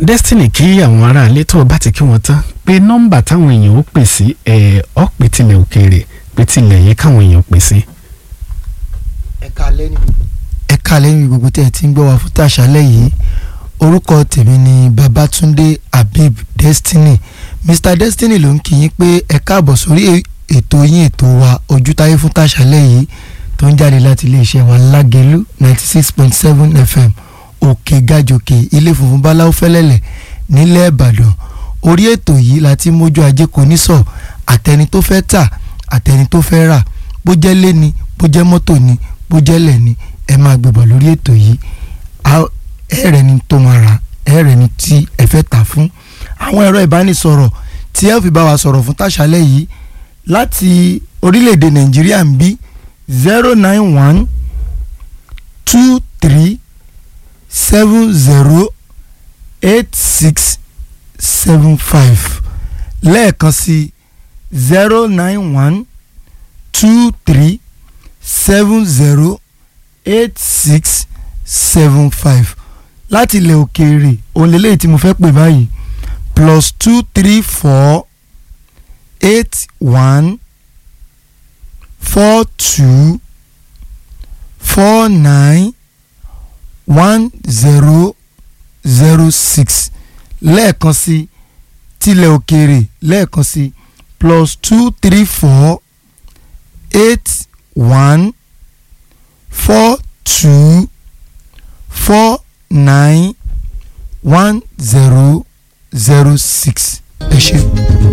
destiny kí àwọn aráalé tó o bá ti kí wọn tán pé nọ́mbà táwọn èèyàn ó pè sí ẹ̀ ọ́ pè tilẹ̀ òkèèrè pé tilẹ̀ yẹ káwọn èèyàn pè sí. ẹ̀ka lẹ́nu. ẹ̀ka lẹ́nu gbogbo tẹ́ ẹ ti ń gbọ́ wa fún tàṣálẹ̀ yìí orúkọ tèmi ni Babatunde Habib Destiny Mr Destiny ló ń kí yín pé ẹ káàbọ̀ sórí ètò yín ètò wa ojútáyé fún tàṣálẹ̀ yìí tó ń jáde láti iléeṣẹ́ wa Lágelú ninety six point seven FM òkè gàjòkè ilé funfun báláwo fẹ́lẹ́lẹ̀ nílẹ̀ Ìbàdàn orí ètò yìí láti mójú ajé kò ní sọ àtẹni tó fẹ́ tà àtẹni tó fẹ́ rà bó jẹ́ lé ni bó jẹ́ mọ́tò ni bó jẹ́ lẹ̀ ni ẹ máa gbébọ̀ lórí ètò yìí ẹ̀rẹ̀ ni tó máa rà ẹ̀rẹ̀ ni tí ẹ fẹ́ tà fún àwọn ẹ̀rọ ìbánisọ̀rọ̀ tí ẹ fi bá wa sọ̀rọ̀ fún tàṣálẹ̀ yìí láti orílẹ̀-èdè Nàìjíríà ń bí zero nine one two three seven zero eight six seven five lẹ́ẹ̀kan sí zero nine one two three seven zero eight six seven five láti ilẹ̀ òkèèrè òun lélẹ́yìí tí mo fẹ́ pè báyìí plus two three four eight one four two four nine one zero zero six lẹ́ẹ̀kan sí tilẹ̀ òkèèrè lẹ́ẹ̀kan sí plus two three four eight one four two four nine one zero zero six ẹ ṣé.